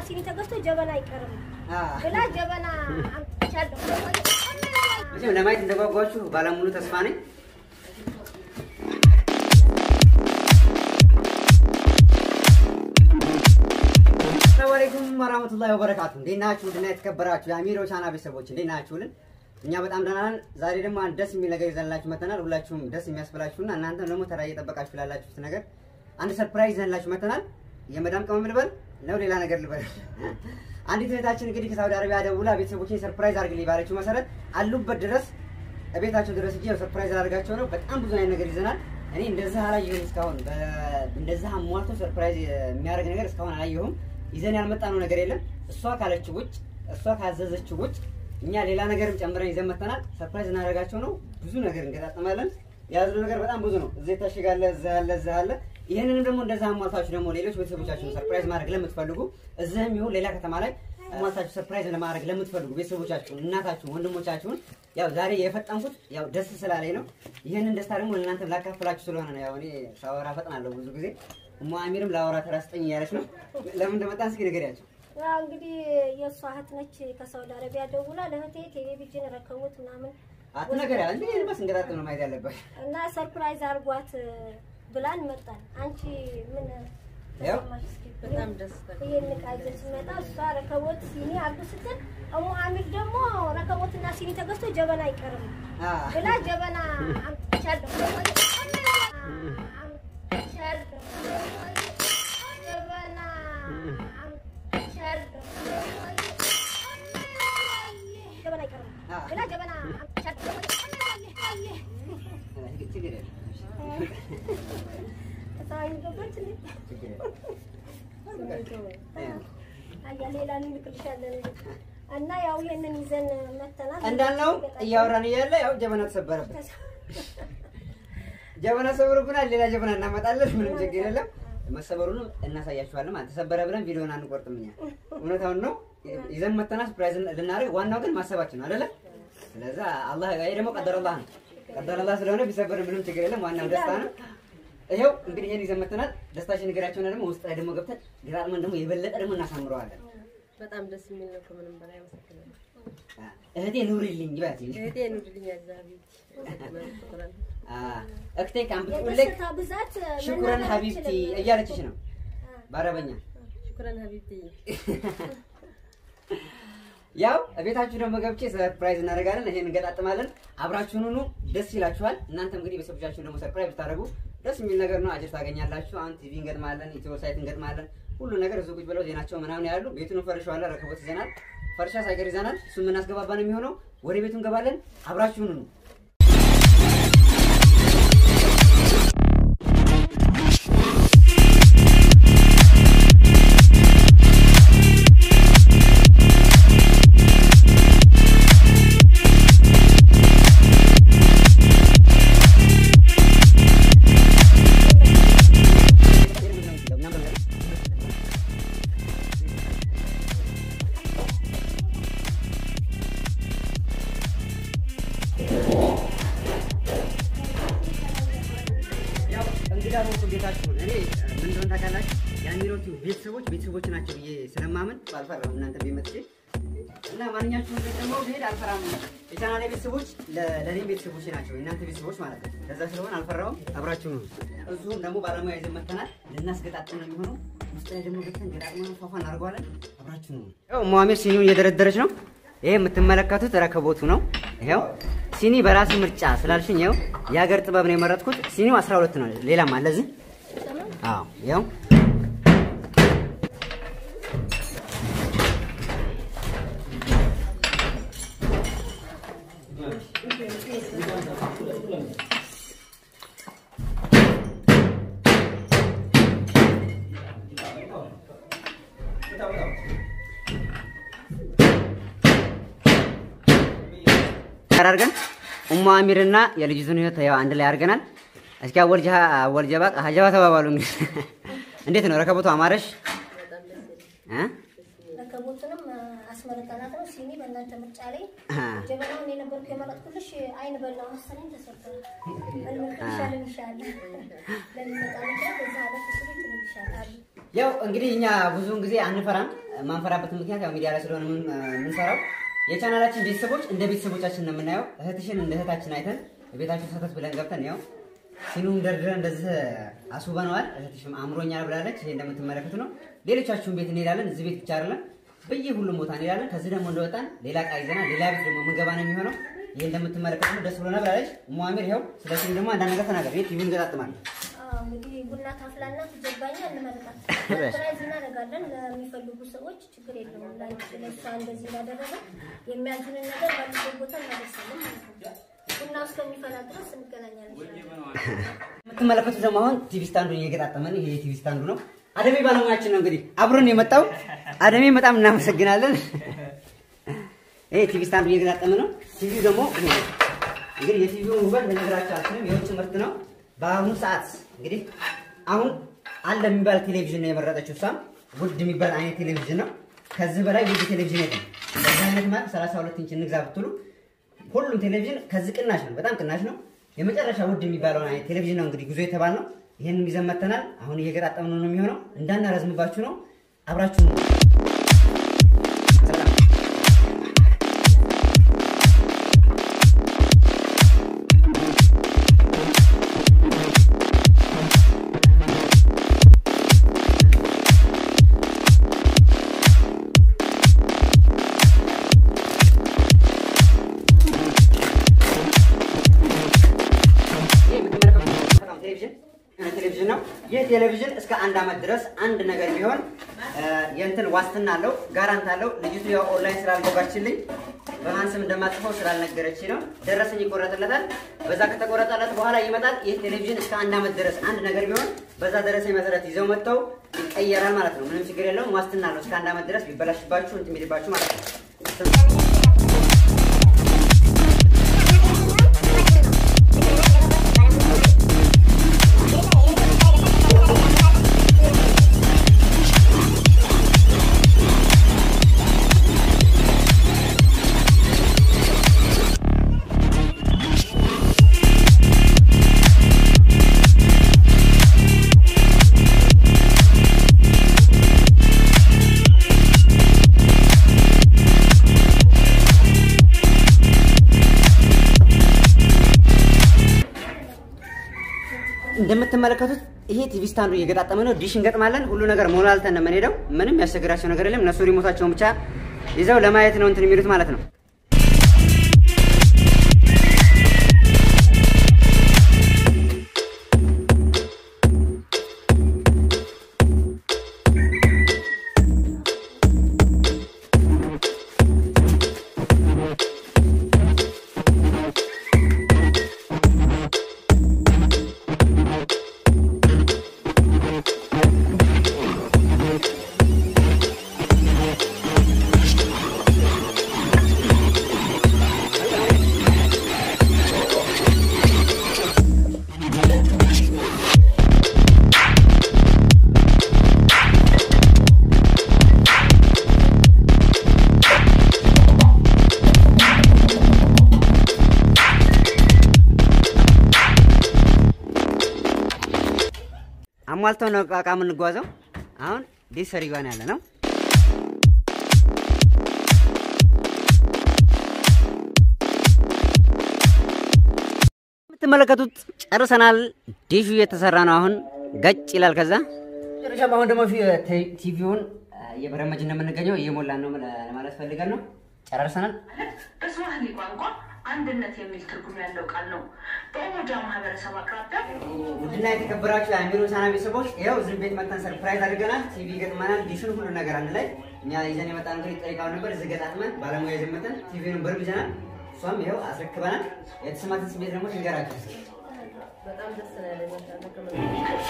ሲኒ ተገዝቶ ጀበና አይቀርም አ ብላ ጀበና አምጥቻለሁ። መቼም ለማየት እንደጓጓችሁ ባለሙሉ ተስፋ ነኝ። ሰላም አለይኩም ወራህመቱላሂ ወበረካቱ። እንዴት ናችሁ? እንዴት የተከበራችሁ የአሚሮ ቻና ቤተሰቦች እንዴት ናችሁልን? እኛ በጣም ደህና ነን። ዛሬ ደግሞ አንድ ደስ የሚል ነገር ይዘንላችሁ መተናል። ሁላችሁም ደስ የሚያስብላችሁና እናንተም ደግሞ ተራ እየጠበቃችሁ ላላችሁት ነገር አንድ ሰርፕራይዝ ይዘንላችሁ መተናል። የመዳም ቅመም ልበል ነው ሌላ ነገር ልበል? አንዲት እህታችን እንግዲህ ከሳውዲ አረቢያ ደውላ ቤተሰቦችን ሰርፕራይዝ አድርግልኝ ባለችው መሰረት አሉበት ድረስ ቤታቸው ድረስ እጄ ሰርፕራይዝ አድርጋቸው ነው። በጣም ብዙ አይነት ነገር ይዘናል። እኔ እንደዛ አላየሁም እስካሁን። በ- እንደዛ አሟልቶ ሰርፕራይዝ የሚያደርግ ነገር እስካሁን አላየሁም። ይዘን ያልመጣነው ነገር የለም። እሷ ካለችው ውጭ፣ እሷ ካዘዘችው ውጭ እኛ ሌላ ነገርም ጨምረን ይዘን መጥተናል። ሰርፕራይዝ እናደርጋቸው ነው። ብዙ ነገር እንገጣጥማለን። የያዝነው ነገር በጣም ብዙ ነው። እዚህ ታሽጋለ፣ እዛ አለ፣ እዛ አለ። ይህንንም ደግሞ እንደዛ አሟልታችሁ ደግሞ ሌሎች ቤተሰቦቻችሁን ሰርፕራይዝ ማድረግ ለምትፈልጉ እዚህም ይሁን ሌላ ከተማ ላይ አሟልታችሁ ሰርፕራይዝ ለማድረግ ለምትፈልጉ ቤተሰቦቻችሁን፣ እናታችሁን፣ ወንድሞቻችሁን ያው ዛሬ የፈጠንኩት ያው ደስ ስላለኝ ነው። ይህንን ደስታ ደግሞ ለእናንተ ላካፍላችሁ ስለሆነ ነው። ያው እኔ ሳወራ ፈጥናለሁ ብዙ ጊዜ። እሞ አሚርም ላወራ ተራስጠኝ እያለች ነው። ለምን እንደመጣን እስኪ ንገሪያቸው። ያው እንግዲህ የእሷ እህት ነች ከሳውዲ አረቢያ ደውላ ለእህቴ ቴሌቪዥን ረከቡት ምናምን አትነገሪያ እንዴ በስ እንገጣጥም ነው ማየት ያለባሽ። እና ሰርፕራይዝ አርጓት ብላን መጣን። አንቺ ምን ያው ተሰማሽ? እስኪ በጣም ደስታ ይሄን ዕቃ ይዘን ስንመጣ እሷ ረከቦት ሲኒ አርጉ ስትል እሙ አሚር ደግሞ ረከቦትና ሲኒ ተገዝቶ ጀበና አይቀርም አ ብላ ጀበና አምጥቻለሁ። አምጥቻለሁ። ጀበና አምጥቻለሁ። ጀበና አይቀርም ብላ ጀበና አምጥቻለሁ። ችግር የለም ፀሐይ ገባች እንዴ? ችግር የለም። አያ ሌላ እንልክልሻለን እና ያው ይሄንን ይዘን መተናል። እንዳልነው እያወራን እያለ ያው ጀበና ተሰበረበት። ጀበና ሰብሮብናል። ሌላ ጀበና እናመጣለን። ምንም ችግር የለም። መሰበሩንም እናሳያችኋለን። ማለት ተሰበረ ብለን ቪዲዮን አንቆርጥም እኛ እውነታውን ነው ይዘን መተና ሰርፕራይዝ ልናደርግ። ዋናው ግን ማሰባችን ነው አይደለ? ስለዛ አላህ ይሄ ደግሞ ቀደረላህ ነው። ቀደረላህ ስለሆነ ቢሰበር ምንም ችግር የለም። ዋናው ደስታ ነው። ይኸው እንግዲህ ይሄን ይዘን መተናል። ደስታችን ንገራቸውና ደግሞ ውስጥ ላይ ደግሞ ገብተን ገጣጥመን ደግሞ የበለጠ ደግሞ እናሳምረዋለን። በጣም ደስ የሚል ነው። ከምንም በላይ አመሰግናለሁ። እህቴ ኑሪልኝ ይባት እህቴ ኑድልኛ ዛቢ ሽኩራን እክቴ ካምብጡልክ የደስታ ብዛት ሽኩረን መናገር ሀቢብቲ አልችልም። እያለችሽ ነው በአረበኛ። ሽኩራን ሀቢብቲ ያው ቤታችሁ ደግሞ ገብቼ ሰርፕራይዝ እናደርጋለን። ይሄን እንገጣጥማለን። አብራችሁን ሁኑ። ደስ ይላችኋል። እናንተ እንግዲህ ቤተሰቦቻችሁን ደግሞ ሰርፕራይዝ ብታደርጉ ደስ የሚል ነገር ነው። አጀር ታገኛላችሁ። አሁን ቲቪ እንገጥማለን፣ ኢትዮ ሳይት እንገጥማለን። ሁሉ ነገር እዚሁ ቁጭ ብለው ዜናቸው ምናምን ያሉ ቤቱን ፈርሸዋለን። ረከቦት ይዘናል፣ ፈርሻ ሳይቀር ይዘናል። እሱን የምናስገባባ ነው የሚሆነው። ወደ ቤቱ እንገባለን። አብራችሁን ሁኑ። ያው እንግዳ በወጡ ቤታችሁን እኔ ምን እንደሆነ ታውቃላችሁ? የአሚሮቹ ቤተሰቦች ቤተሰቦች ናቸው ብዬ ስለማመን አልፈራም። እናንተ ቤት መጥቼ እና ማንኛችሁም ቤት ደግሞ ብሄድ አልፈራም። የቻናሌ ቤተሰቦች ለ- ለእኔም ቤተሰቦች ናቸው፣ የእናንተ ቤተሰቦች ማለት ነው። ከዛ ስለሆነ አልፈራውም። አብራችሁ ነው። እዚሁም ደግሞ ባለሙያ ይዘን መጥተናል። ልናስገጣጥም ነው የሚሆነው። ውስጥ ላይ ደግሞ ገብተን ገጣጥመን ፏፏ እናደርገዋለን። አብራችሁ ነው። ያው ሙአሚር ሲኒውን እየደረደረች ነው። ይሄ የምትመለከቱት ረከቦቱ ነው። ይሄው ሲኒ በራሴ ምርጫ ስላልሽኝ ይኸው የሀገር ጥበብ ነው የመረጥኩት። ሲኒው 12 ነው። ሌላም አለ እዚህ። አዎ ይኸው አድርገን ኡሙ አሚርና የልጅቱን ህይወት ያው አንድ ላይ አድርገናል። እስኪ አወል ጀሃ አወል ጀባ ሀጀባ ተባባሉ። እንግዲህ እንዴት ነው ረከቦቱ አማረሽ? በጣም ደስ ይላል። እ? ረከቦቱንም አስመረጠናት ነው። ሲኒ በእናንተ ምርጫ ላይ አ፣ ጀበናውን የነበርኩ የመረጥኩልሽ አይን በላው መሰለኝ ተሰበረ። እንልክልሻለን ይሻላል ለሚመጣ ነገር በዛ አለፍ ስሉ ይልሻላል። ያው እንግዲህ እኛ ብዙውን ጊዜ አንፈራም። የማንፈራበት ምክንያት ያው ሚዲያ ላይ ስለሆነ ምን- የምንሰራው የቻናላችን ቤተሰቦች እንደ ቤተሰቦቻችን ነው የምናየው። እህትሽን እንደ እህታችን አይተን ቤታችሁ ሰተት ብለን ገብተን ያው ሲኑም ደርድረን እንደዚህ አስውበነዋል። እህትሽም አምሮኛል ብላለች። ይሄ እንደምትመለከቱ ነው። ሌሎቻችሁን ቤት እንሄዳለን። እዚህ ቤት ብቻ አይደለም በየ ሁሉም ቦታ እንሄዳለን። ከዚህ ደግሞ እንደወጣን ሌላ ዕቃ ይዘናል። ሌላ ቤት ደግሞ ምንገባ ነው የሚሆነው። ይሄ እንደምትመለከቱ ነው። ደስ ብሎናል ብላለች። ሙአሚር ይኸው ስለ ሲኒ ደግሞ አንዳንድ ነገር ተናገር። ይሄ ቲቪን ገጣጥማለሁ አዎ፣ እንግዲህ ቡና ታፍላና ትጀባኛ እንመርጣል። ፕራይዝ እናደርጋለን ለሚፈልጉ ሰዎች ችግር የለውም። ላንቺ ለእሷ እንደዚህ እንዳደረገ የሚያዙንን ነገር ባሉበት ቦታ እናደርሳለን ማለት ነው። ቡና እስከሚፈላ ድረስ እንገናኛለን። የምትመለከቱት ደግሞ አሁን ቲቪ ስታንዱን እየገጣጠመን ይሄ ቲቪ ስታንዱ ነው። አደሜ ባለሙያችን ነው እንግዲህ አብሮን የመጣው አደሜ በጣም እናመሰግናለን። ይሄ ቲቪ ስታንዱ እየገጣጠመ ነው። ቲቪው ደግሞ ይሄ ነው። እንግዲህ የቲቪውን ውበት ልነግራችሁ አልችልም። የውጭ ምርት ነው። በአሁኑ ሰዓት እንግዲህ አሁን አለ የሚባል ቴሌቪዥን ነው የመረጠችው። እሷም ውድ የሚባል አይነት ቴሌቪዥን ነው። ከዚህ በላይ ውድ ቴሌቪዥን የለም። በዚህ አይነት ማለት 32 ኢንች እንግዛ ብትሉ ሁሉም ቴሌቪዥን ከዚህ ቅናሽ ነው፣ በጣም ቅናሽ ነው። የመጨረሻ ውድ የሚባለውን አይነት ቴሌቪዥን ነው እንግዲህ ጉዞ የተባል ነው። ይህንን ይዘን መተናል። አሁን እየገጣጠምን ነው የሚሆነው። እንዳናረዝምባችሁ ነው። አብራችሁ ነው። ይህ የምትመለከቱት ቴሌቪዥን ቴሌቪዥን ነው። ይህ ቴሌቪዥን እስከ አንድ ዓመት ድረስ አንድ ነገር ቢሆን እ፣ የእንትን ዋስትና አለው፣ ጋራንት አለው። ልጅቱ ያው ኦንላይን ስላልገባችልኝ በማን ስም እንደማጽፈው ስላልነገረች ነው። ደረሰኝ ይቆረጥለታል። በዛ ከተቆረጠለት በኋላ ይመጣል። ይህ ቴሌቪዥን እስከ አንድ ዓመት ድረስ አንድ ነገር ቢሆን በዛ ደረሰኝ መሰረት ይዘው መጥተው ይቀየራል ማለት ነው። ምንም ችግር የለውም። ዋስትና አለው። እስከ አንድ ዓመት ድረስ ቢበላሽባችሁ እንትን ቢልባችሁ ማለት ነው። እንደምትመለከቱት ይሄ ቲቪ ስታንዱ እየገጣጠመ ነው። ዲሽ እንገጥማለን። ሁሉ ነገር ሞላልተን ነው የምንሄደው። ምንም ያስቸግራቸው ነገር የለም። እነሱ ሪሞታቸውን ብቻ ይዘው ለማየት ነው እንትን የሚሉት ማለት ነው። አሟልተው ነው እቃ የምንጓዘው። አሁን ዲሽ ሰሪዋን ያለ ነው። የምትመለከቱት ጨርሰናል። ዲሹ እየተሰራ ነው። አሁን ገጭ ይላል። ከዛ ጨረሻም አሁን ደግሞ ፊ- ቴ- ቲቪውን እየበረመጅ እንደምንገኘው እየሞላን ነው ለማለት ፈልገን ነው። ጨራርሰናል። በስዋሂሊ ቋንቋ አንድነት የሚል ትርጉም ያለው ቃል ነው። በኦሞጃ ማህበረሰብ አቅራቢያ ውድና የተከበራችሁ የአሚሮ ሳና ቤተሰቦች ይኸው እዚህ ቤት መጥተን ሰርፕራይዝ አድርገናል። ቲቪ ገጥመናል። ዲሹን ሁሉ ነገር አንድ ላይ እኛ ይዘን የመጣ ነገር ይጠይቃው ነበር። እዚህ ገጣጥመን ባለሙያ ይዘን መጥተን ቲቪውን በርብ ይዘናል። እሷም ይኸው አስረክበናል። የተሰማትን ስሜት ደግሞ ትንገራችሁ። በጣም ደስ ነው ያለኝ። ማሻአላህ ከመ-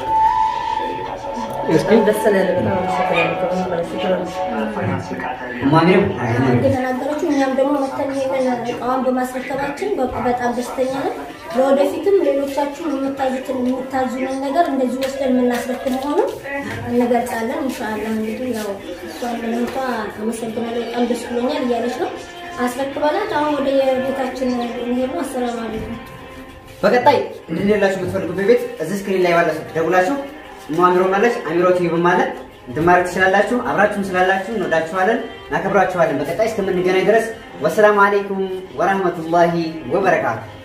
በጣም ደስ ነው ያለኝ። በጣም አመሰግናለሁ። ከምን በላይ ሽክራን። ማሚርም እንደተናገረችው እኛም ደግሞ መተን ይሄንን እቃዋን በማስረከባችን በ- በጣም ደስተኛ ነን። ለወደፊትም ሌሎቻችሁ የምታዙትን የምታዙንን ነገር እንደዚህ ወስደን የምናስረክብ መሆኑን እንገልጻለን። ኢንሻአላህ እንግዲህ ያው እሷን ለእንኳ አመሰግናለሁ በጣም ደስ ብሎኛል እያለች ነው። አስረክበናት አሁን ወደ የቤታችን እንሄድ ነው። አሰላሙ አለይኩም። በቀጣይ እንድንላችሁ የምትፈልጉበት ቤት እዚህ ስክሪን ላይ ባለ ስልክ ደውላችሁ ሞ አሚሮ ማለች አሚሮ ቲቪ ማለት እንትን ማድረግ ትችላላችሁ። አብራችሁም ስላላችሁ እንወዳችኋለን፣ እናከብራችኋለን። በቀጣይ እስከምንገናኝ ድረስ ወሰላሙ አሌይኩም ወራህመቱላሂ ወበረካቱ